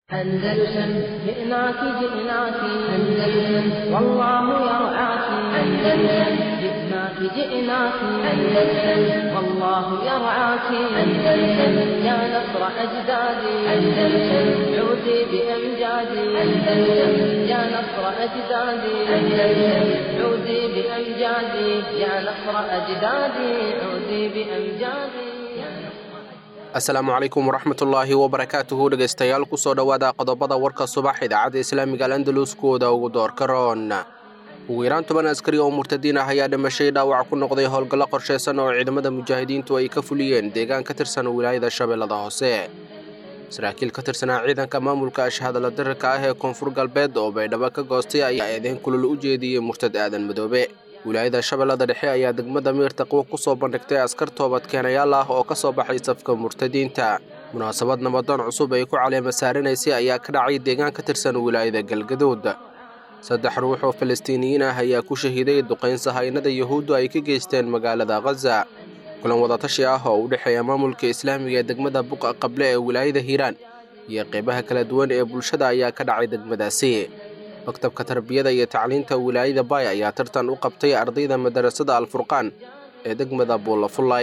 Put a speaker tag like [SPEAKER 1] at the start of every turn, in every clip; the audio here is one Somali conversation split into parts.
[SPEAKER 1] أندلسن جئناك جئناك أندلسن والله يرعاك أندلسن جئناك جئناك أندلسن والله يرعاك أندلسن يا نصر أجدادي أندلسن عودي بأمجادي أندلسن يا نصر أجدادي أندلسن عودي بأمجادي يا نصر أجدادي عودي بأمجادي يا نصر
[SPEAKER 2] asalaamu calaykum waraxmatullaahi wabarakaatuhu dhegaystayaal kusoo dhowaada qodobada warka subax idaacadda islaamiga al andalus kuwooda ugu doorka roon ugu yaraan toban askari oo murtadiin ah ayaa dhimashay dhaawac ku noqday howlgallo qorshaysan oo ciidamada mujaahidiintu ay ka fuliyeen deegaan ka tirsan wilaayada shabeellada hoose saraakiil ka tirsanaa ciidanka maamulka ashhadala dirirka ah ee koonfur galbeed oo baydhabo ka goostay ayaa eedeyn kulul u jeediyey murtad aadan madoobe wilaayada shabeellada dhexe ayaa degmada miir taqwo ku soo bandhigtay askar toobadkeenayaal ah oo ka soo baxay safka murtadiinta munaasabad nabadoon cusub ay ku caleema saarinaysay ayaa ka dhacay deegaan ka tirsan wilaayada galgaduud saddex ruux oo falastiiniyiin ah ayaa ku shahiiday duqayn sahaynada yuhuuddu ay ka geysteen magaalada khaza kulan wadatashi ah oo u dhexeeya maamulka islaamiga ee degmada buqa qable ee wilaayada hiiraan iyo qeybaha kala duwan ee bulshada ayaa ka dhacay degmadaasi maktabka tarbiyada iyo tacliinta wilaayada baay ayaa tartan u qabtay ardayda madarasada alfurqaan ee degmada buulafullay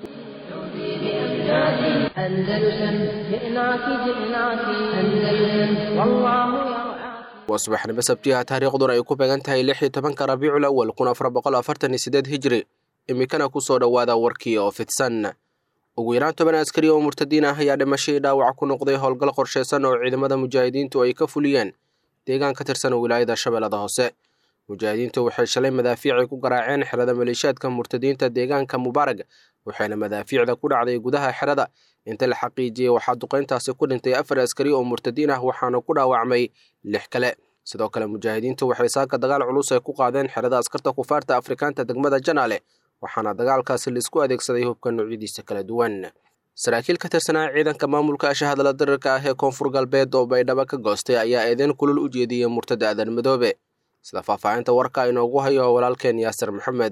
[SPEAKER 1] أندلسن جئناك جئناك أندلسن والله يرعاك
[SPEAKER 2] waa subaxnimo sabtiha taariikhduna ay ku beegan tahay lix iyo tobanka rabiicul awal kun afar boqol afartan iyo sideed hijri iminkana kusoo dhowaada warkii oo fidsan ugu yaraan toban askari oo murtadiin ah ayaa dhimashay dhaawac ku noqday howlgal qorshaysan oo ciidamada mujaahidiintu ay ka fuliyeen deegaan ka tirsan wilaayada shabeellada hoose mujaahidiintu waxay shalay madaafiicay ku garaaceen xerada maleeshiyaadka murtadiinta deegaanka mubaarag waxayna madaafiicda ku dhacday gudaha xerada inta la xaqiijiyey waxaa duqayntaasi ku dhintay afar askari oo murtadiin ah waxaana ku dhaawacmay lix kale sidoo kale mujaahidiintu waxay saaka dagaal culus ay ku qaadeen xerada askarta kufaarta afrikaanta degmada janaale waxaana dagaalkaasi laisku adeegsaday hubka noocyadiisa kala duwan saraakiil ka tirsanaa ciidanka maamulka ashahadala dirirka ah ee koonfur galbeed oo baydhabo ka goostay ayaa eedeyn kulul u jeediyey murtada aadan madoobe sida faahfaahinta warka inoogu hayo walaalkeen yaasir maxamed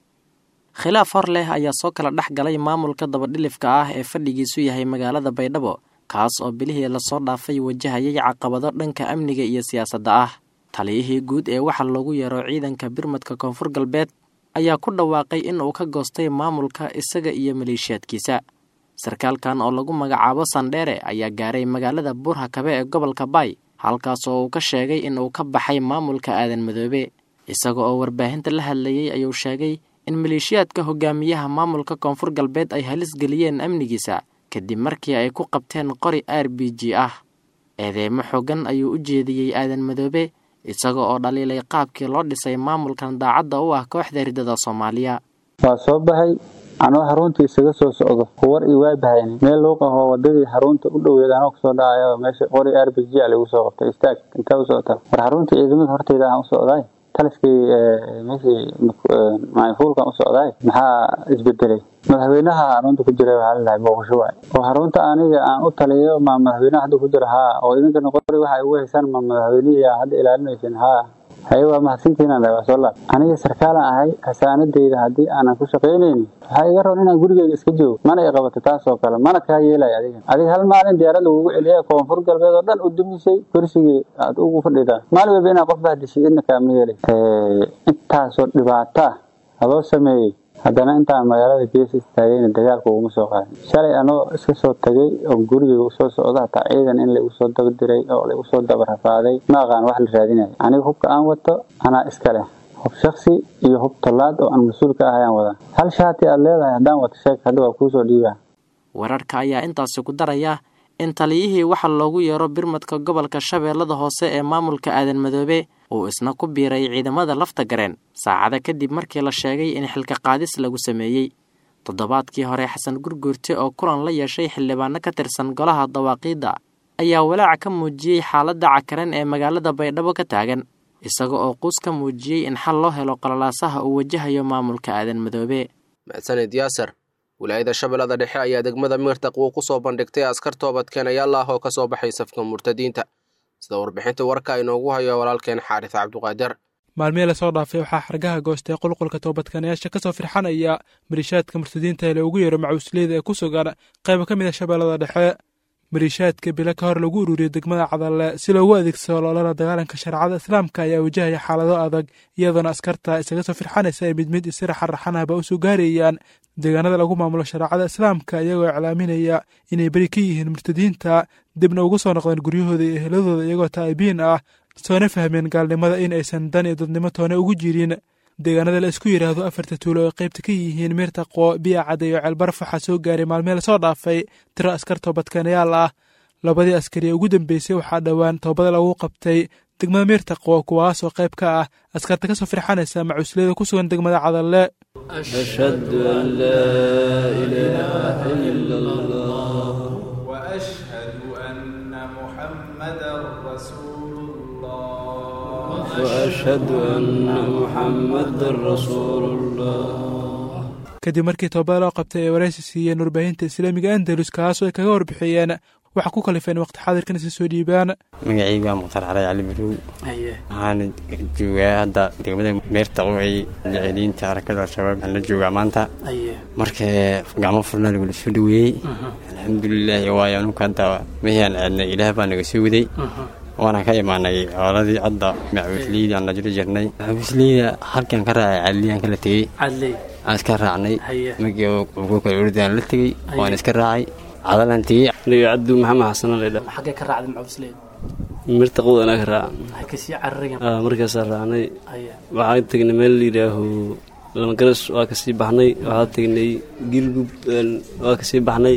[SPEAKER 3] khilaaf hor leh ayaa soo kala dhex galay maamulka dabadhilifka ah ee fadhigiisu yahay magaalada baydhabo kaas oo bilihii lasoo dhaafay wajahayay caqabado dhanka amniga iyo siyaasadda ah taliyihii guud ee waxaa loogu yeero ciidanka birmadka koonfur galbeed ayaa ku dhawaaqay in uu ka goostay maamulka isaga iyo maleeshiyaadkiisa sarkaalkan oo lagu magacaabo sandheere ayaa gaaray magaalada buurhakabe ee gobolka baay halkaas oo uu ka sheegay in uu ka baxay maamulka aadan madoobe isaga oo warbaahinta la hadlayey ayuu sheegay in maleeshiyaadka hogaamiyaha maamulka koonfur galbeed ay halis geliyeen amnigiisa kadib markii ay ku qabteen qori r b g ah eedeemo xoogan ayuu u jeediyey aadan madoobe isaga oo dhaliilay qaabkii loo dhisay maamulkan daacadda u ah kooxda ridada soomaaliya
[SPEAKER 4] waa soo baxay anoo xaruntii isaga soo socdo war ii waabahayni meel luuqahoo wadadii xarunta u dhoweed anoo kasoo dhacaya meesha qori r b g a lagu soo qabtay istaag intee u socota war xaruntii ciidamada horteyda aan u socdaay taliskii meeshii maayfuulkan u socdaay maxaa isbedelay madaxweynaha xarunta ku jira waxaa lalahay booqasho waay oo xarunta aniga aan u taliyo ma madaxweynaha hadda ku jira haa oo idinkana qori waxa ugu haysaan ma madaxweynihii hadda ilaalinaysin haa haye waa mahadsantiinaan dhahay waa soo laab aniga sarkaalan ahay hasaanadeyda haddii aanan ku shaqaynaynin waxaa iga roon inaan gurigeyga iska joogo mana i qabato taas oo kale mana kaa yeelaya adiga adiga hal maalin diyaarad lagugu celiya koonfur galbeed oo dhan u dumisay kursigii aad ugu fadhidaa maalin walba inaad qof bahdishay idna kaama yeelay intaasoo dhibaato ah adoo sameeyey haddana intaan magaalada gees istaagayna dagaalka uguma soo qaadin shalay anoo iska soo tagay oo gurigeyga usoo socdo hataa ciidan in laigu soo dabadiray oo laigu soo dabarafaaday ma aqaan wax la raadinayo aniga hubka aan wato anaa iska leh hub shaksi iyo hub tallaad oo aan mas-uul ka ah ayaan wadaa hal shaati aad leedahay haddaan wato sheeg hadda waa kuusoo dhiibaa
[SPEAKER 3] wararka ayaa intaasi ku daraya in taliyihii waxaa loogu yeero birmadka gobolka shabeellada hoose ee maamulka aadan madoobe uu isna ku biiray ciidamada lafta gareen saacada kadib markii la sheegay in xilka qaadis lagu sameeyey toddobaadkii hore xasan gurguurte oo kulan la yeeshay xildhibaano ka tirsan golaha dawaaqiidda ayaa walaac ka muujiyey xaaladda cakaran ee magaalada baydhabo ka taagan isaga oo quus ka muujiyey in xal loo helo qalalaasaha uu wajahayo maamulka aadan madoobe
[SPEAKER 2] mahadsanid yaasir wilaayada shabeellada dhexe ayaa degmada miirtaqwo ku soo bandhigtay askar toobadkeenayaal ah oo ka soo baxay safka murtadiinta sida warbixinta warka inoogu hayo walaalkeen xaaris cabduqaadir
[SPEAKER 5] maalmihii lasoo dhaafay waxaa xargaha goostay qulqulka toobadkanayaasha kasoo firxanaya maliishaadka murtadiinta ee loogu yeero macuusleyda ee ku sugan qayba ka mid a shabeellada dhexe maliishaadka bilo ka hor lagu ururiyey degmada cadalle si loogu adeegsado loolana dagaalanka shareecada islaamka ayaa wajahaya xaalado adag iyadoona askarta isaga soo firxanaysa ay mid mid isira xarraxanahba u soo gaarayaan deegaanada lagu maamulo shareecada islaamka iyagoo iclaaminaya inay beri ka yihiin murtadiinta dibna ugu soo noqdeen guryahooda iyo eheladooda iyagoo taa'ibiin ah soona fahmeen gaalnimada in aysan dan iyo dadnimo toone ugu jirin deegaanada la isku yidhaahdo afarta tuulo oo qaybta ka yihiin miirtaqo biya cadde iyo ceelbaraf waxaa soo gaaray maalmee lasoo dhaafay tiro askar toobadkeenayaal ah labadii askari ee ugu dambeysay waxaa dhowaan toobada lagu qabtay degmada miirtaqo kuwaasoo qayb ka ah askarta ka soo firxanaysa macuusliyada ku sugan degmada cadalle
[SPEAKER 6] أشهد أن لا إله إلا الله
[SPEAKER 7] وأشهد أن محمدا رسول الله
[SPEAKER 6] وأشهد أن محمدا رسول الله
[SPEAKER 5] kadib markii toobada loo qabtay ay waraysi siiyeen warbaahinta islaamiga andalus kaasoo ay kaga warbixiyeen waxaa ku kalifeen waqti xaadirkan isa soo dhiibaan
[SPEAKER 8] magacayga waa mukhtaar cali cali barow waxaana joogaa hadda degmada meertaqo ay jeceliinta harakada al-shabaab waxaan la joogaa maanta marka gacmo furnaa lagula soo dhaweeyey alxamdulilaahi waayo anuka hadda mehiaan aadnay ilaah baa naga soo waday waana ka imaanay cooladii hadda macawisliyadii aan la jiro jirnay macawisliyada halkan ka raacay cadliyaan kala tegey aan iska raacnay magii ugu kala ordaan la tegey waan iska raacay cadalaan tegey
[SPEAKER 6] aniga cabdu maxamed xasan laydha
[SPEAKER 9] xaggee ka raacday macawisleyda
[SPEAKER 6] mirtaqood anaa ka raaca
[SPEAKER 9] waxay kasii cararigan
[SPEAKER 6] Aa, markaasaa raacnay waxaan tegnay meel la yidhaaho lamagaras waa kasii baxnay waxaa tegnay gilgub een, waa kasii baxnay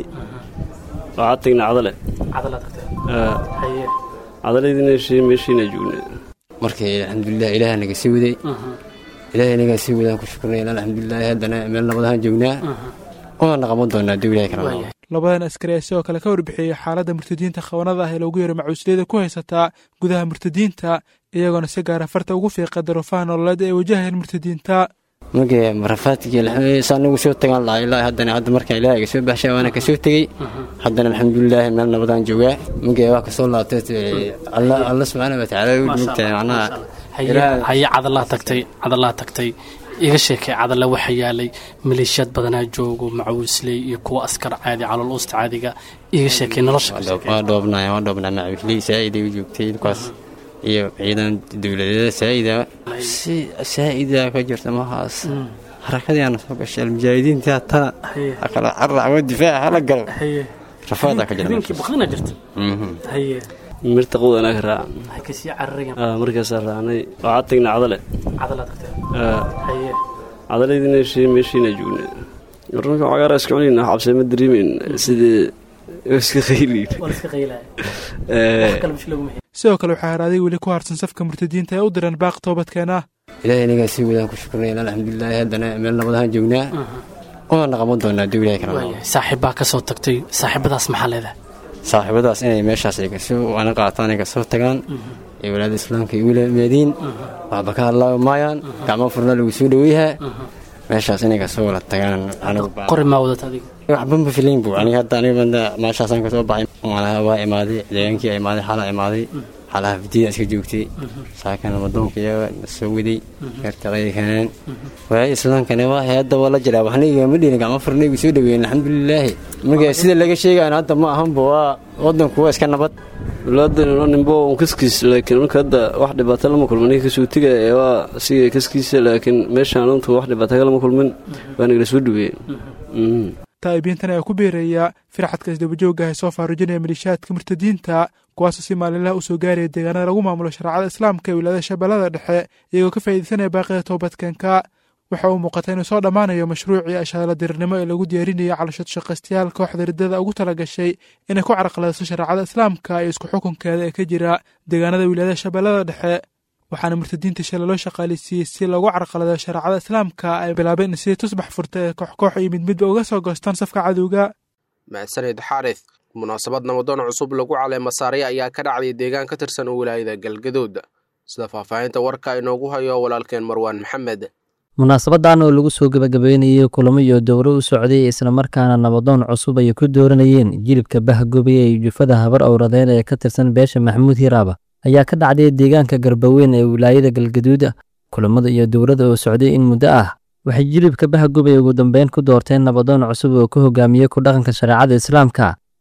[SPEAKER 6] waxaa tegnay cadale
[SPEAKER 9] cadalaad tagtay
[SPEAKER 6] Aa,
[SPEAKER 9] haye
[SPEAKER 6] cadaleydina shii meeshiina joognay
[SPEAKER 8] markii alxamdulilah ilaah naga sii waday ilaahay nagaa sii wadaan ku shukurnay alxamdulilah haddana meel nabadahaan joognaa waana qaban doonaa duu ilahay kala noqo
[SPEAKER 5] labadan askari ayaa sidoo kale ka warbixiyey xaaladda murtadiinta khawanada ah ee loogu yeero macuusliyada ku haysataa gudaha murtadiinta iyagoona si gaara farta ugu fiiqa daruufaha nololeed ee ay wajahayeen murtadiinta
[SPEAKER 8] markii marafaadkii saa nagu soo tagaan lahaa ilaa haddana hadda markaa ilaahay iga soo baxshay waana kasoo tegey haddana alxamdulilaahi meel nabadaan joogaa markii waa kasoo laabtay alla alla subxaana watacaala u joogtahay macnaha
[SPEAKER 9] haye
[SPEAKER 8] Ilaahay-
[SPEAKER 9] haye cadalaha tagtay cadalaha tagtay iga sheekay cadala waxa yaalay maleeshiyaad badanaa joogo macawisley iyo kuwa askar caadi calool uusta caadiga iga sheekay nolosha ka sheekay.
[SPEAKER 8] waa dhoobnay waa dhoobnay macawisley saa'iday u joogtay dhulkaas iyo ciidan dowladeeda saa'ida si saa'ida ka jirta mahaas harakadiiana soo gashay almujaahidiinta tana
[SPEAKER 9] haye
[SPEAKER 8] kala carracwo difaaca hala galo
[SPEAKER 9] haye
[SPEAKER 8] rafaadaa ka jira
[SPEAKER 9] habeenkii baqdina jirta
[SPEAKER 8] Mhm.
[SPEAKER 9] haye
[SPEAKER 6] mirtaqood anaa ka raaca
[SPEAKER 9] waxay kasii cararigan
[SPEAKER 6] Aa, markaasaa raacnay waxaa tegnay cadale
[SPEAKER 9] cadalaad tagtay
[SPEAKER 6] Aa,
[SPEAKER 9] haye
[SPEAKER 6] cadaleydina shii meeshiina joognay warmarka cagaara iska cunayna xabse ma dareemeyn sidii iska qayliin
[SPEAKER 9] waa la iska qaylaya
[SPEAKER 6] Ee,
[SPEAKER 9] wax kale bish laguma
[SPEAKER 5] sidoo kale waxaa haraaday weli ku harsan safka murtadiinta ee u diran baaq toobadkeena
[SPEAKER 8] ilaahay nagaa sii wadaan ku shukurnay alxamdulilah haddana meel nabadahaan joognaa waana qaban doonaa duu ilahay kala noqo
[SPEAKER 9] waayahay saaxiibbaa ka soo tagtay saaxiibadaas maxaa leedahay
[SPEAKER 8] saaxiibadaas inay meeshaas ay kasoo waana qaataan ay kasoo tagaan ee walaada islaamka ay wila maadiin waxba ka hadlaabi maayaan gacmo furnaa lagu soo dhaweeyaha meeshaas inay kasoo wala tagaan anigu baa-
[SPEAKER 9] qori maa wadata adiga
[SPEAKER 8] waxba ma filayn bu aniga hadda aniga banda meeshaasaan kasoo baxay malaha waa imaaday deegaankii imaaday xalaa imaaday xalaha fidiyada iska joogtay saakana wadoonka iyaga soo waday gartaqay keeneen waay islaamkana waa hadda waa la jiraa waxna igama dhihin gacmo furna igu soo dhaweeyeen alxamdulilaahi marka sida laga sheegayan hadda ma ahanba waa wadanku waa iska nabad
[SPEAKER 6] walaadan nimbo un kaskiis laakiin marka hadda wax dhibaato lama kulmin ninka kasoo tegaya ee waa siga kaskiisa laakiin meeshaan untu wax dhibaato lama kulmin waa nagala soo dhaweeyeen
[SPEAKER 5] taa'ibiintan ayaa ku biiraya firxadka isdabajooga ah ee soo faarujinaya maliishaadka murtadiinta kuwaasoo si maalinlaha u soo gaaraya deegaanada lagu maamulo shareecada islaamka ee wilaayada shabeellada dhexe iyagoo ka faa'iidaysanaya baaqida toobadkeenka waxa uu muuqata inuu soo dhammaanayo mashruucii ashaala dirirnimo ee lagu diyaarinayay calashad shaqaystayaal kooxda riddada ugu tala gashay inay ku carqaladiso shareecada islaamka iyo isku xukunkeeda ee ka jira deegaanada wilaayada shabeellada dhexe waxaana murtadiinta shalay loo shaqaaleysiiyey si loogu carqalado shareecada islaamka ay bilaabeen in sidii tusbax furta ee koox-koox iyo mid midba uga soo goostaan safka cadowga
[SPEAKER 2] mahadsanid xaarith munaasabad namadoon cusub lagu caleema saaray ayaa ka dhacday deegaan ka tirsan wilaayada galgaduud sida faahfaahinta warka inoogu hayo walaalkeen marwaan maxamed
[SPEAKER 10] munaasabadan oo lagu soo gebagabeynayey kulamo iyo dowro u socday islamarkaana nabadoon cusub ay ku dooranayeen jilibka bahgobaya iyo jufada habar owradeen ee ka tirsan beesha maxamuud hiraaba ayaa ka dhacday deegaanka garbaweyn ee wilaayada galgaduud kulamada iyo dowladda oo socday in muddo ah waxay jilibka bahgobay ugu dambeyn ku doorteen nabadoon cusub oo ku hogaamiyey ku dhaqanka shareecada islaamka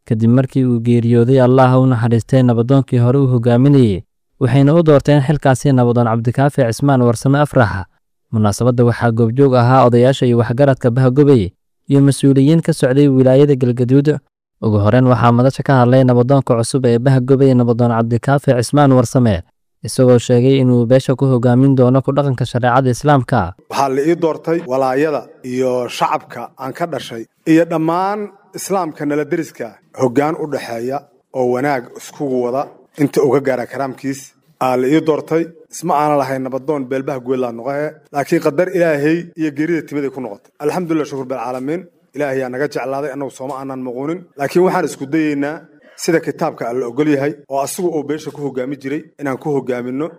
[SPEAKER 10] kadib markii uu geeriyooday allaha u naxariistay nabadoonkii hore u hogaaminayey waxayna u doorteen xilkaasi nabadoon cabdikaafi cismaan warsame afraxa munaasabadda waxaa goobjoog ahaa odayaasha iyo waxgaradka bahgobey iyo mas-uuliyiin ka socday wilaayada galgaduud ugu horeyn waxaa madasha ka hadlay nabadoonka cusub ee bahgobey nabadoon cabdikaafi cismaan warsame isagoo sheegay inuu beesha ku hogaamin doono ku dhaqanka shareecada islaamka
[SPEAKER 11] waxaa la ii doortay walaayada iyo shacabka aan ka dhashay iyo dhammaan islaamka nala deriska hoggaan u dhaxeeya oo wanaag iskugu wada inta uga gaara karaamkiis aa la ii doortay isma aanan lahayn nabadoon beelbaha guedlaa noqohe laakiin qadar ilaahay iyo geerida timaday ku noqotay alxamdulilah shukur bilcaalamiin ilaahay yaa naga jeclaaday annagu sooma aanan muquunin laakiin waxaan isku dayeynaa sida kitaabka alla ogol yahay oo asigu uu beesha ku hogaami jiray inaan ku hogaaminno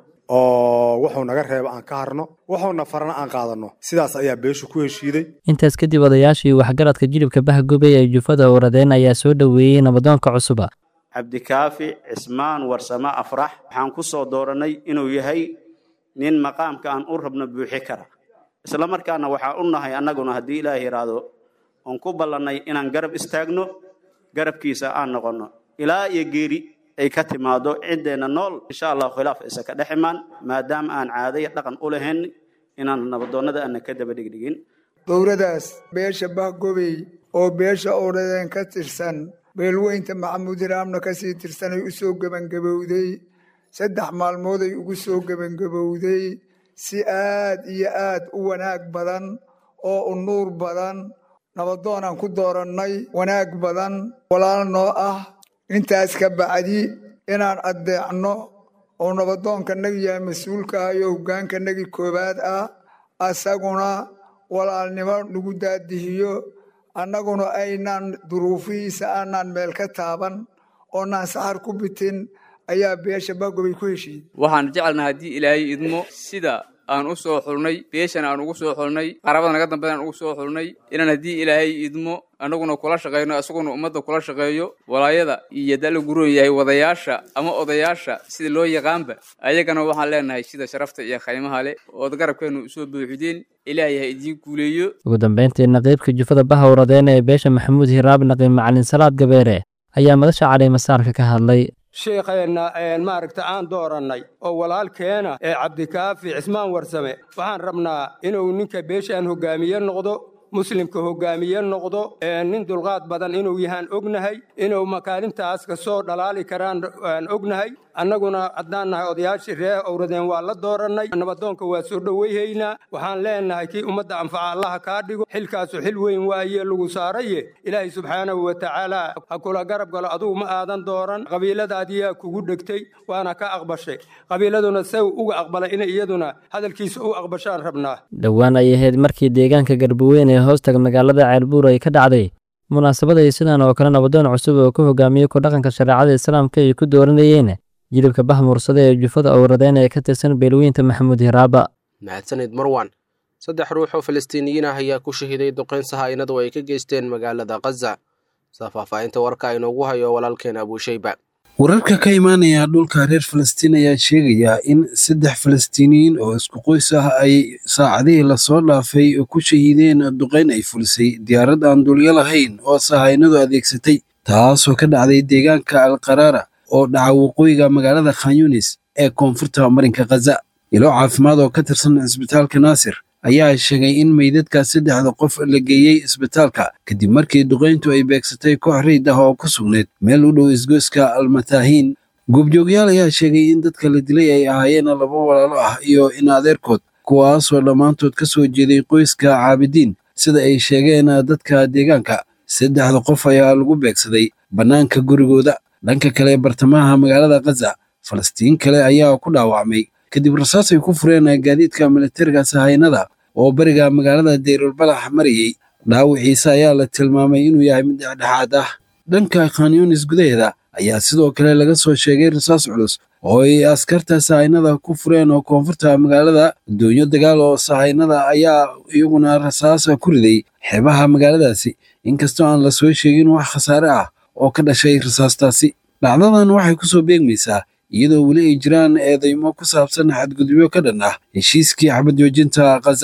[SPEAKER 11] oo wuxuu naga reeba aan ka harno wuxuuna farana aan qaadanno sidaas ayaa beeshu ku heshiiday
[SPEAKER 10] intaas kadib odayaashii waxgaradka jilibka bahgobey ee jufada uradeen ayaa soo dhoweeyey nabadoonka cusuba
[SPEAKER 12] cabdikaafi cismaan warsame afrax waxaan ku soo doorannay inuu yahay nin maqaamka aan u rabno buuxi kara isla markaana waxaa u nahay annaguna haddii ilaah yidhaahdo oon ku ballannay inaan garab istaagno garabkiisa aan noqonno ilaa iyo geeri ay ka timaado ciddeenna nool insha allahu khilaaf isa ka dhex imaan maadaama aan caadaya dhaqan u lahayn inaan nabadoonnada aanna ka daba dhigdhigin
[SPEAKER 13] dowladaas beesha bahgobey oo beesha oradeen ka tirsan beelweynta maxamuud iraamna kasii tirsanay u soo gebangabowday saddex maalmooday ugu soo gebangabowday si aad iyo aad u wanaag badan oo u nuur badan nabadoonaan ku doorannay wanaag badan walaal noo ah intaas ka bacdi inaan addeecno oo nabadoonkanagi yahay mas-uulka ah iyo hoggaankanagi koowaad ah asaguna walaalnimo nagu daadihiyo annaguna aynaan duruufihiisa aanaan meel ka taaban oonaan saxar ku bitin ayaa beesha baagobay ku heshiiyey
[SPEAKER 14] waxaan jecelnaha haddii ilaahay idmo sida aan u soo xulnay beeshana aan ugu soo xulnay qarabada naga dambeyn aan ugu soo xulnay inaan haddii ilaahay idmo annaguna kula shaqayno isaguna ummadda kula shaqeeyo walaayada iyo dala guroon yahay wadayaasha ama odayaasha sida loo yaqaanba ayagana waxaan leenahay sida sharafta iyo khaymaha leh ood garabkeenu usoo buuxdeen ilaahay ha idiin guuleeyo
[SPEAKER 10] ugu dambayntii naqiibka jufada bahawradeen ee beesha maxamuud hiraab naqiib macalin salaad gabeere ayaa madasha caleemasaarka ka hadlay
[SPEAKER 15] sheekheenna maaragta aan doorannay oo walaalkeena ee cabdikaafi cismaan warsame waxaan rabnaa inuu ninka beeshaan hoggaamiye noqdo muslimka hoggaamiye noqdo nin dulqaad badan inuu yahaan ognahay inuu makaalintaas ka soo dhalaali karaan aan ognahay annaguna haddaan nahay odayaashii ree owradeen waa la doorannay nabadoonka waa soo dhoweyhaynaa waxaan leenahay kii ummadda anfaca allaha kaa dhigo xilkaasu xil weyn waaye lagu saaraye ilaahay subxaanahu wa tacaala ha kula garab galo adugu ma aadan dooran qabiiladaadiyaa kugu dhegtay waana ka aqbashay qabiiladuna saw uga aqbalay inay iyaduna hadalkiisa u aqbashaan rabnaa
[SPEAKER 10] dhowaan ay ahayd markii deegaanka garbaweyn ee hoostaga magaalada ceelbuur ay ka dhacday munaasabad ay sidan oo kale nabadoon cusub oo ku hogaamiyey ku dhaqanka shareecada islaamka ay ku dooranayeen jilibka bahmursada ee jufada owradeen ee ka tirsan beelweynta maxamuud hiraaba
[SPEAKER 2] mahadsanid marwan saddex ruux oo falastiiniyiin ah ayaa ku shahiiday duqeyn sahaa'inadu ay ka geysteen magaalada khaza sida faahfaahinta warka aynoogu hayo walaalkeen abuushayba
[SPEAKER 16] wararka ka imaanaya dhulka reer falastiin ayaa sheegaya in saddex falastiiniyiin oo isku qoys ah ay saacadihii lasoo dhaafay ku shahiideen duqeyn ay fulisay diyaarad aan dulyo lahayn oo sahaynadu adeegsatay taasoo ka dhacday deegaanka alqaraara oo dhaca waqooyiga magaalada khanyunis ee koonfurta marinka khaza ilo caafimaad oo ka tirsan cisbitaalka naasir ayaa sheegay in meydadka saddexda qof la geeyey isbitaalka kadib markii duqeyntu ay beegsatay koox riid ah oo ku sugnayd meel u dhow isgoyska almataahiin goobjoogyaal ayaa sheegay in dadka la dilay ay ahaayeen laba walaalo ah iyo in adeerkood kuwaasoo dhammaantood ka soo jeeday qoyska caabidiin sida ay sheegeen dadka deegaanka saddexda qof ayaa lagu beegsaday bannaanka gurigooda dhanka kale bartamaha magaalada khaza falastiin kale ayaa ku dhaawacmay kadib rasaas ay ku fureen gaadiidka militariga sahaynada oo bariga magaalada dayrulbalax marayey dhaawiciisa ayaa la tilmaamay inuu yahay mid dhexdhexaad ah dhanka khanyunis gudaheeda ayaa sidoo kale laga soo sheegay rasaas culus oo ay askarta sahaynada ku fureen oo koonfurta magaalada doonyo dagaal oo sahaynada ayaa iyaguna rasaas ku riday xeebaha magaaladaasi inkastoo aan la soo sheegin wax khasaare ah oo ka dhashay rasaastaasi dhacdadan waxay ku soo beegmaysaa iyadoo weli ay jiraan eedeymo ku saabsan xadgudubyo ka dhan ah heshiiskii xabad joojinta khaza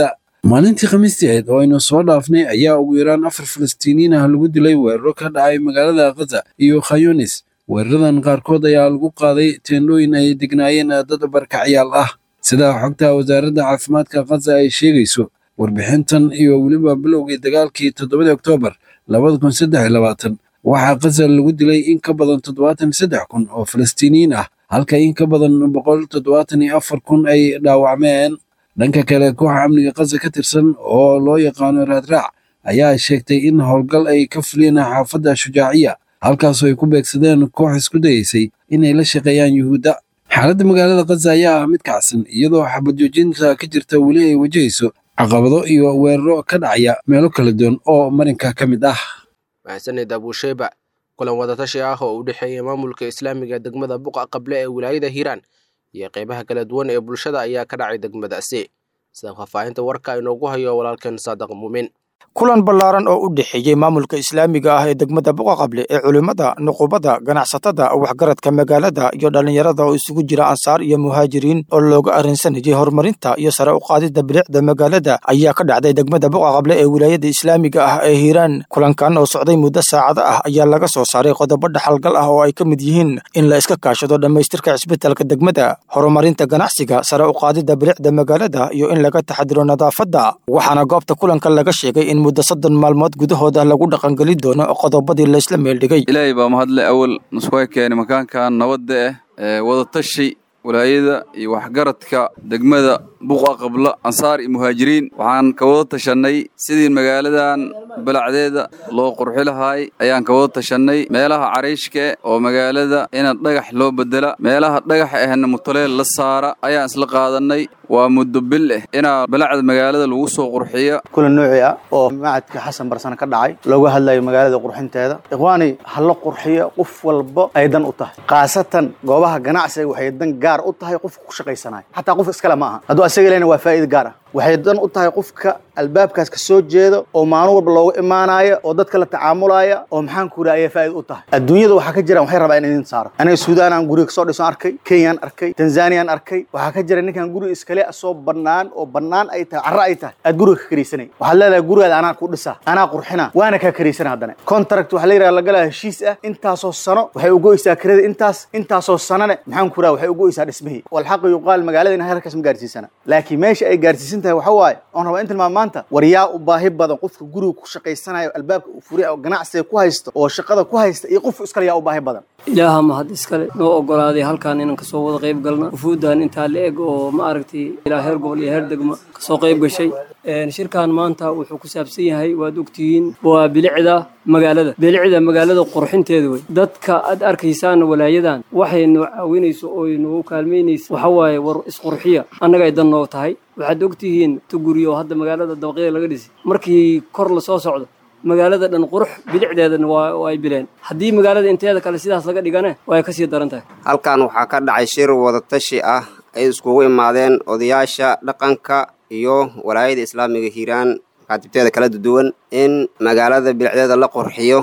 [SPEAKER 16] maalintii khamiistii ahayd oo aynu soo dhaafnay ayaa ugu yaraan afar falastiiniyiin ah lagu dilay weeraro ka dhacay magaalada khaza iyo khayunis weeraradan qaarkood ayaa lagu qaaday teendhooyin ay degnaayeen dad barkacyaal ah sida xogta wasaaradda caafimaadka khaza ay sheegayso warbixintan iyo weliba bilowgii dagaalkii toddobadii oktoobar labada kun saddex iyo labaatan waxaa khaza lagu dilay in ka badan toddobaatan iyo saddex kun oo falastiiniyiin ah halka in ka badan boqol toddobaatan iyo afar kun ay dhaawacmeen dhanka kale kooxa amniga khaza ka tirsan oo loo yaqaano raadraac ayaa sheegtay in howlgal ay ka fuliyeen xaafadda shujaaciya halkaasoo ay ku beegsadeen koox isku dayeysay inay la shaqeeyaan yuhuudda xaaladda magaalada khaza ayaa ah mid kacsan iyadoo xabad joojinta ka jirta weli ay wajahayso caqabado iyo weeraro ka dhacaya meelo kala duwan oo marinka ka mid ah
[SPEAKER 2] mahadsanid abuusheyba kulan wadatashi ah oo u dhexeeya maamulka islaamiga degmada buqa qable ee wilaayada hiiraan iyo qeybaha kala duwan ee bulshada ayaa ka dhacay degmadaasi sida faahfaahinta warka inoogu hayo walaalkeen saadaq muumin
[SPEAKER 17] kulan ballaaran oo u dhexeeyey maamulka islaamiga ah ee degmada buqaqable ee culimmada nuqubada ganacsatada waxgaradka magaalada iyo dhallinyarada oo isugu jira ansaar iyo muhaajiriin oo looga arrinsanayay horumarinta iyo sare u qaadidda bilicda magaalada ayaa ka dhacday degmada buqaqable ee wilaayada islaamiga ah ee hiiraan kulankan oo socday muddo saacado ah ayaa laga soo saaray qodobo dhaxalgal ah oo ay ka mid yihiin in la iska kaashado dhammaystirka cisbitalka degmada horumarinta ganacsiga sare u qaadidda bilicda magaalada iyo in laga taxadiro nadaafadda waxaana goobta kulanka laga sheegay in muddo soddon maalmood gudahooda lagu dhaqangeli doono qodobadii laysla meeldhigay
[SPEAKER 14] ilaahay baa mahadle awal nuskuga keenay makaankan nabadda ah ee wadatashi walaayada iyo waxgaradka degmada buqa qabla ansaar iyo muhaajiriin waxaan ka wada tashannay sidii magaaladan balacdeeda loo qurxi lahaay ayaan ka wada tashannay meelaha cariishka oo magaalada ina dhagax loo bedela meelaha dhagax ahna mutuleel la saara ayaan isla qaadannay waa muddo bil ah inaa balacda magaalada lagu soo qurxiyo
[SPEAKER 18] kulan nooci ah oo macadka xasan barsane ka dhacay looga hadlayo magaalada qurxinteeda ikhwaani ha la qurxiyo qof walba ay dan u tahay khaasatan goobaha ganacsiga waxay dan gaar u tahay qofka ku shaqaysanaya xataa qof iskale ma aha hadduu asaga lehna waa faa'iida gaar ah waxay dan u tahay qofka albaabkaas ka soo jeedo oo maalin walba looga imaanaya oo dadka la tacaamulaya oo maxaan ku yidhaha ayay faa'iida u tahay adduunyada waxaa ka jiraan waxay rabaa in idin saaro aniga suudaan aan guriga kasoo dhiso arkay kenyaan arkay tanzaniyaan arkay waxaa ka jira ninkan guriga iskale soo bannaan oo bannaan ay tahay carro ay tahay aad guriga ka karaysanay waxaad leedahay gurigaada anaa ku dhisa anaa qurxina waana kaa karaysana haddana contract waxaa la yidhaha lagalaa heshiis ah intaasoo sano waxay ugoysaa kirada intaas intaasoo sanone maxaan ku yidhaha waxay ugoysaa dhismihii walxaqi yuqaal magaalada in halkaas ma gaarsiisana laakiin meesha ay gaarsiisan tahay waxa waaye oon rabaa in tilmaam maanta war yaa u baahi badan qofka guriga ku shaqaysanayo albaabka uu furiya oo ganacsiga ku haysto oo shaqada ku haysta iyo qof iskale yaa u baahi badan
[SPEAKER 19] ilaaha mahad iskale noo ogolaaday halkaan inaan kasoo wada qayb galna wufuuddan intaa la eg oo ma aragtay ilaa heer gobol iyo heer degmo kasoo qayb gashay shirkan maanta wuxuu ku saabsan yahay waad ogtihiin waa bilicda magaalada bilicda magaalada qurxinteeda wey dadka aad arkaysaan walaayadan waxay noo caawinayso oo noogu kaalmaynaysa waxa waaye war isqurxiya annaga ay dan noo tahay waxaad ogtihiin tuguriyo oo hadda magaalada dabaqyada laga dhisay markii kor lasoo socdo magaalada dhan qurux bilicdeedana waa ay bileen haddii magaalada inteeda kale sidaas laga dhigane waa ay kasii daran tahay
[SPEAKER 20] halkan waxaa ka dhacay shir wadatashi ah ay iskugu imaadeen odayaasha dhaqanka iyo walaayada islaamiga hiiraan makaatibteeda kala duwan in magaalada bilicdeeda la qurxiyo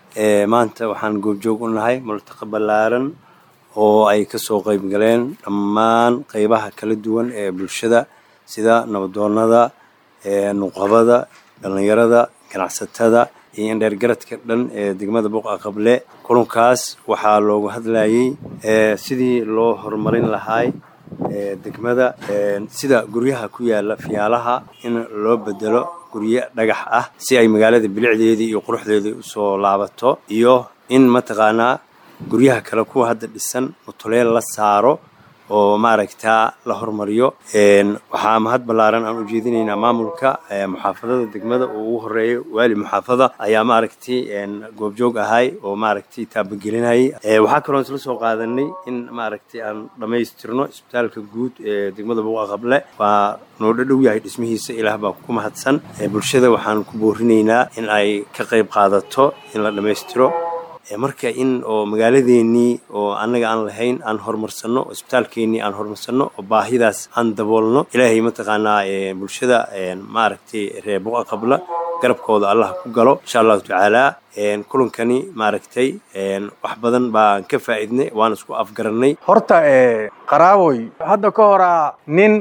[SPEAKER 21] maanta waxaan goobjoog u nahay multaqa ballaaran oo ay ka soo qayb galeen dhammaan qaybaha kala duwan ee bulshada sida nabadoonnada nuqabada dhallinyarada ganacsatada iyo indheergaradka dhan ee degmada buqa qable kulankaas waxaa loogu hadlayay sidii loo horumarin lahaay degmada sida guryaha ku yaala fiyaalaha in loo bedelo guryo dhagax ah si ay magaalada bilicdeedii iyo quruxdeedii usoo laabato iyo in mataqaanaa guryaha kale kuwa hadda dhisan mutuleel la saaro oo maaragtaa la hormariyo waxaa mahad ballaaran aan ujeedinaynaa maamulka muxaafadada degmada oo ugu horeeya waali muxaafada ayaa maaragtay goobjoog ahay oo maaragtay taabagelinayay waxaa kaloo isla soo qaadanay in maaragtay aan dhammaystirno isbitaalka guud ee degmada buqa qable waa noo dhadhow yahay dhismihiisa ilaah baa ku mahadsan bulshada waxaan ku boorinaynaa in ay ka qayb qaadato in la dhammaystiro marka in oo magaaladeennii oo annaga aan lahayn aan horumarsanno oo isbitaalkeennii aan horumarsanno oo baahidaas aan daboolno ilaahay mataqaanaa bulshada maaragtay reer buqa qabla garabkooda allah ku galo insha allahu tacaala kulankani maaragtay wax badan baan ka faa'iidnay waan isku afgarannay
[SPEAKER 22] horta qaraaboy hadda ka horaa nin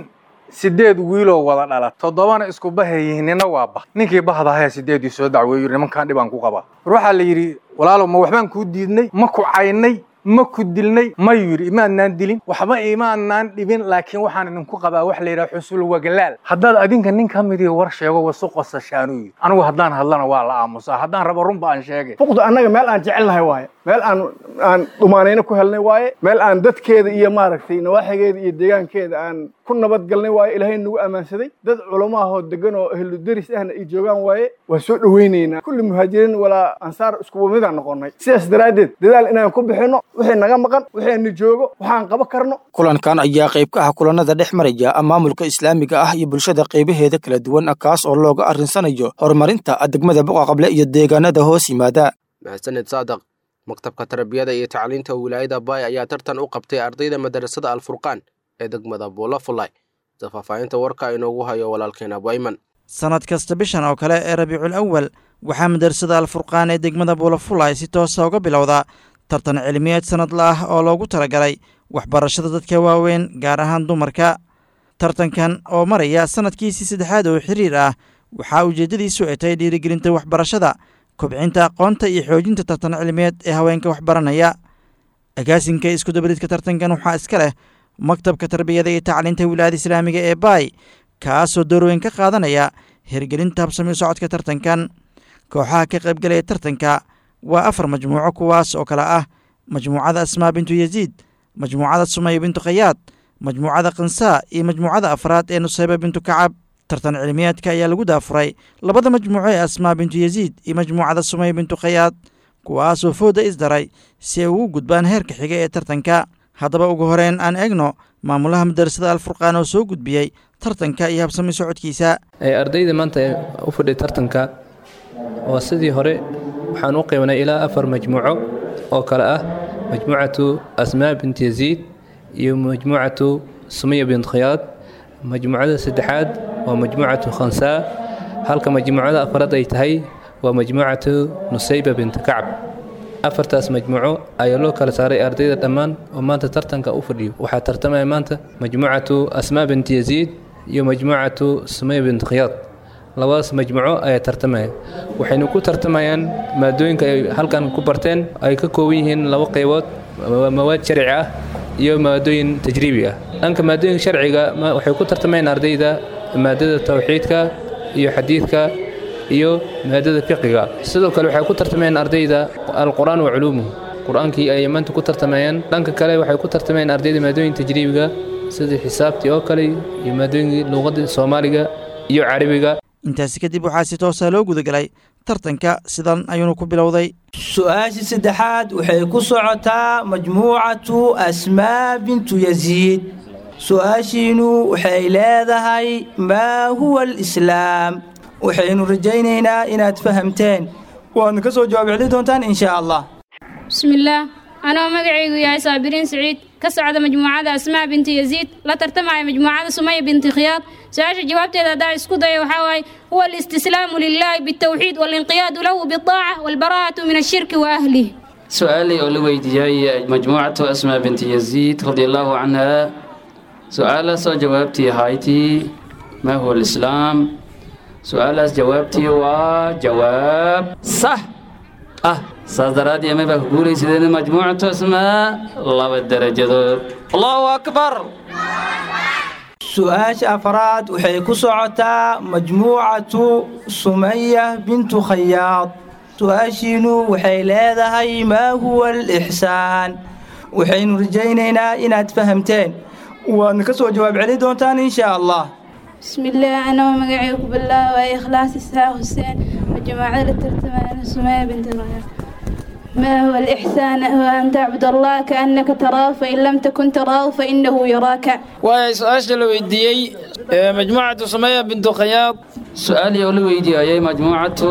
[SPEAKER 1] sideed wiiloo wada dhala toddobana isku bahay yihiin nina waa bah ninkii bahdahayaa sideedii soo dacweeyu nimankan dhibaan ku qabaa war waxaa la yidhi walaalow ma waxbaan kuu diidnay ma ku caynay ma ku dilnay mayuu yidhi imaadnaan dilin waxba imaadnaan dhibin laakiin waxaan idinku qabaa wax la yidhaha xusul wagalaal haddaad adinka nin ka midii war sheego wasu qosashaanuu yidhi anigu haddaan hadlana waa la aamusaa haddaan rabo runba aan sheegay
[SPEAKER 22] fuqdu annaga meel aan jecelnahay waaye meel aan aan dhumaanayno ku helnay waaye meel aan dadkeeda iyo maaragtay nawaaxigeeda iyo deegaankeeda aan ku nabadgalnay waaye ilaahay nagu ammaansaday dad culamo ahoo degan oo ehlu deris ahna ay joogaan waaye waan soo dhowaynaynaa kulli muhaajiriin walaa ansaar iskuwa midaan noqonnay sidaas daraaddeed dadaal inaan ku bixinno wixii naga maqan wixii joogo waxaan qaban karno
[SPEAKER 17] kulankan ayaa qayb ka ah kulanada dhex maraya maamulka islaamiga ah iyo bulshada qaybaheeda kala duwan kaas oo looga arrinsanayo horumarinta degmada boqaqable iyo deegaanada hoos yimaada
[SPEAKER 2] mahadsaned saadaq maktabka tarbiyada iyo tacliinta wilaayada baay ayaa tartan u qabtay ardayda madarasada alfurqaan ee degmada buulafulay sida faahfaahinta warka inoogu hayo walaalkeena bayman
[SPEAKER 23] sannad kasta bishan oo kale ee rabiicul awal waxaa madarasada alfurqaan ee degmada buulafulay si toosa uga bilowda tartan cilmiyeed sannadla ah oo loogu talagalay waxbarashada dadka waaweyn gaar ahaan dumarka tartankan oo maraya sannadkiisii saddexaad oo xiriir ah waxaa ujeeddadiisu ay tahay dhiirigelinta waxbarashada kobcinta aqoonta iyo xoojinta tartan cilmiyeed ee haweenka waxbaranaya agaasinka iskudabariidka tartankan waxaa iska leh maktabka tarbiyada iyo tacliinta wilaayada islaamiga ee baay kaasoo doorweyn ka qaadanaya hirgelinta habsami socodka tartankan kooxaha ka qaybgalaya tartanka waa afar majmuuco kuwaas oo kale ah majmuucada asmaa bintu yaziid majmuucada sumaya bintu khayaad majmuucada kansaa iyo majmuucada afraad ee nusayba bintu kacab tartan cilmiyeedka ayaa lagu daafuray labada majmuuco ee asmaa bintu yaziid iyo majmuucada sumaya bintu khayaad kuwaasoo fooda isdaray si ay ugu gudbaan heerka xiga ee tartanka haddaba ugu horeyn aan eegno maamulaha madarasada alfurqaan oo soo gudbiyey tartanka iyo habsami socodkiisa
[SPEAKER 24] ardayda maanta u fadhiya tartanka waa sidii hore waxaan u qiibnay ilaa afar majmuuco oo kale ah majmuucatu asmaa bint yaziid iyo majmuucatu sumiya bint khiyaad majmuucada saddexaad waa majmuucatu khansaa halka majmuucada afraad ay tahay waa majmuucatu nusayba bint kacb afartaas majmuuco ayaa loo kala saaray ardayda dhammaan oo maanta tartanka u fadhiyo waxaa tartamaya maanta majmuucatu asmaa bint yaziid iyo majmuucatu sumiya bint khiyaad labadaas majmuuco ayaa tartamaya waxaynu ku tartamayaan maadooyinka ay halkan ku barteen ay ka kooban yihiin laba qaybood mawaad sharci ah iyo maadooyin tajriibi ah dhanka maadooyinka sharciga waxay ku tartamayaan ardayda maadada tawxiidka iyo xadiidka iyo maadada fiqiga sidoo kale waxay ku tartamayaan ardayda alqur-aan wa culuumuhu qur-aankii ay maanta ku tartamayaan dhanka kale waxay ku tartamayaan ardayda maadooyin tajriibiga sida xisaabtii oo kale iyo maadooyinkii luuqada soomaaliga iyo carabiga
[SPEAKER 23] intaasi kadib waxaa si toosa loo gudagalay tartanka sidan ayuunu ku bilowday
[SPEAKER 25] su-aashii saddexaad waxay ku socotaa majmuucatu asmaa bintu yaziid su-aashiinu waxay leedahay maa huwa alislaam waxaynu rajaynaynaa inaad fahamteen waadna ka soo jawaab celi doontaan insha allah
[SPEAKER 26] bismillaah anoo magacaygu yahay saabiriin siciid ka socda majmuucada asmaa binti yaziid la tartamaya majmuucada sumaya binti khiyaad su-aasha jawaabteeda haddaa isku daya waxaa waaye huwa alistislaamu lilaahi bitawxiid walinqiyaadu lahu bidaaca walbaraa'atu min ashirki wa ahlih
[SPEAKER 27] su-aalay oo la weydiiyey majmuucatu asmaa binti yaziid radi allaahu canha su-aalaasoo jawaabtii ahaytii maa huwa alislaam su-aalaas jawaabtii waa jawaab sax ah saas daraadii ama baa ku guulaysadeen majmuucatu asmaa laba darajadood allahu akbar
[SPEAKER 25] su-aasha afraad waxay ku socotaa majmuucatu sumaya bintu khayaad su-aashiinu waxay leedahay maa huwa alixsaan waxaynu rajaynaynaa inaad fahamteen waadna ka soo jawaab celi doontaan insha allah
[SPEAKER 26] بسم الله أنا ومقعيك بالله وإخلاص الساعة حسين وجماعة الترتمان سمية بنت الغير ما هو الإحسان هو أن تعبد الله كأنك تراه فإن لم تكن تراه فإنه يراك
[SPEAKER 27] waay su-aasha la weydiiyey ee majmuucatu sumaya bintu khiyaad su-aalii oo la weydiiyayay majmuucatu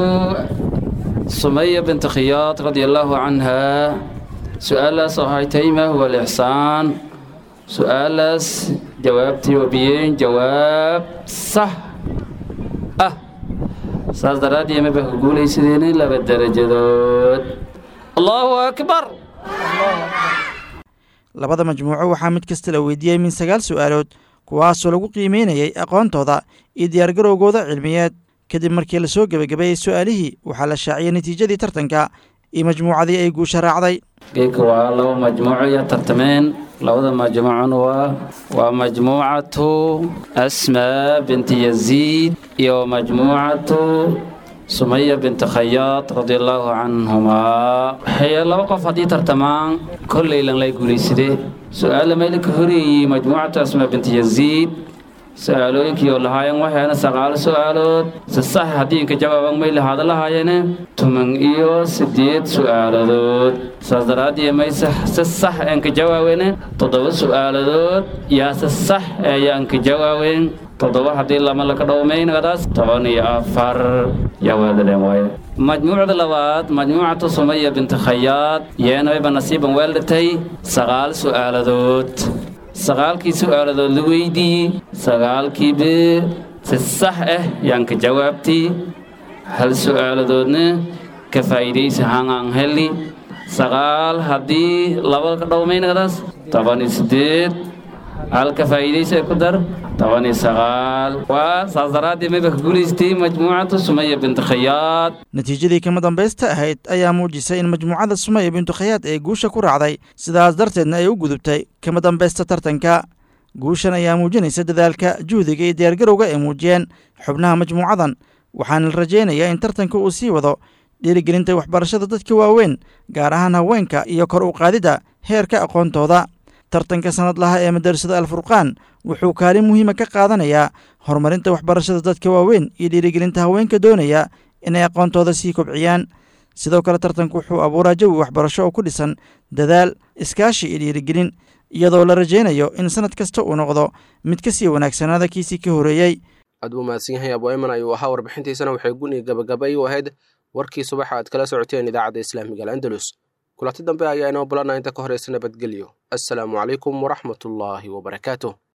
[SPEAKER 27] sumaya bintu khiyaad radia allaahu canha su-aalaas oo haytay maa huwa alixsaan su-aalaas jawaabtii wabiyeen jawaab sax ah saas daraaddii ama baa ku guulaysadeen laba darajadood allahu akbar
[SPEAKER 23] labada majmuuco waxaa mid kasta la weydiiyey min sagaal su'aalood kuwaasoo lagu qiimeynayay aqoontooda iyo diyaargarowgooda cilmiyeed kadib markii lasoo gebagabeeyey su'aalihii waxaa la shaaciyey natiijadii tartanka iyo majmuucadii ay guusha raacday
[SPEAKER 27] geedka waa laba majmuuco iyo tartameen labada majmuucona waa waa majmuucatu asmaa binti yaziid iyo majmuucatu sumaya binti khayaad radia allaahu canhumaa waxay laba qof haddii tartamaan kolleylan lay guulaysade su-aalla meeli ka horeeyey majmuucatu asmaa binti yaziid su-aalooyinkii oo lahaayeen waxayna saqaalo su-aalood si sax haddii inka jawaaban may lahaada lahaayeene tuman iyo siddeed su-aaladood saas daraaddii mayse si sax enka jawaawene toddoba su-aaladood yaa si sax ayaanka jawaaween toddoba haddii lama laka dhowmaynadaas toban iyo afar yaa weeldaleen waaye majmuucda labaad majmuucatu sumaya binti khayaad yeena wayba nasiiban weeldhatay sagaal su-aaladood sagaalkii su-aaladood la weydiiyey sagaalkiiba si sax ah yaan ka jawaabtay hal su-aaladoodna ka faa'iidaysa hangaan heli sagaal haddii laba ka dhowmaynadaas toban iyo siddeed hal ka faa'iidaysa ku dar toban iyo sagaal waa saas daraaddii mayba ka guulaystay majmuucatu sumaya binti khayaad
[SPEAKER 23] natiijadii kama dambaysta ahayd ayaa muujisay in majmuucada sumaya bintu khayaad ay guusha ku raacday sidaas darteedna ay u gudubtay kama dambaysta tartanka guushan ayaa muujinaysa dadaalka juhdiga iyo diyaargarowga ay muujiyeen xubnaha majmuucadan waxaana la rajaynayaa in tartanka uu sii wado dhiirigelinta waxbarashada dadka waaweyn gaar ahaan haweenka iyo kor u qaadidda heerka aqoontooda tartanka sanadlaha ee madarasada alfurqaan wuxuu kaalin muhiima ka qaadanayaa horumarinta waxbarashada dadka waaweyn iyo dhiirigelinta haweenka doonaya inay aqoontooda sii kobciyaan sidoo kale tartanku wuxuu abuuraa jawi waxbarasho oo ku dhisan dadaal iskaashi iyo dhiirigelin iyadoo la rajaynayo in sanad kasta uu noqdo mid ka sii wanaagsanaada kiisii ka horeeyey
[SPEAKER 2] aad buu mahadsan yahay abu ayman ayuu ahaa warbixintiisana waxay guni gabagabay u ahayd warkii subaxa aad kala socoteen idaacadda islaamiga alandalus kulanti dambe ayaa inoo bulanaa inta ka horeysa nabadgelyo assalaamu calaykum waraxmatullaahi wabarakaatuh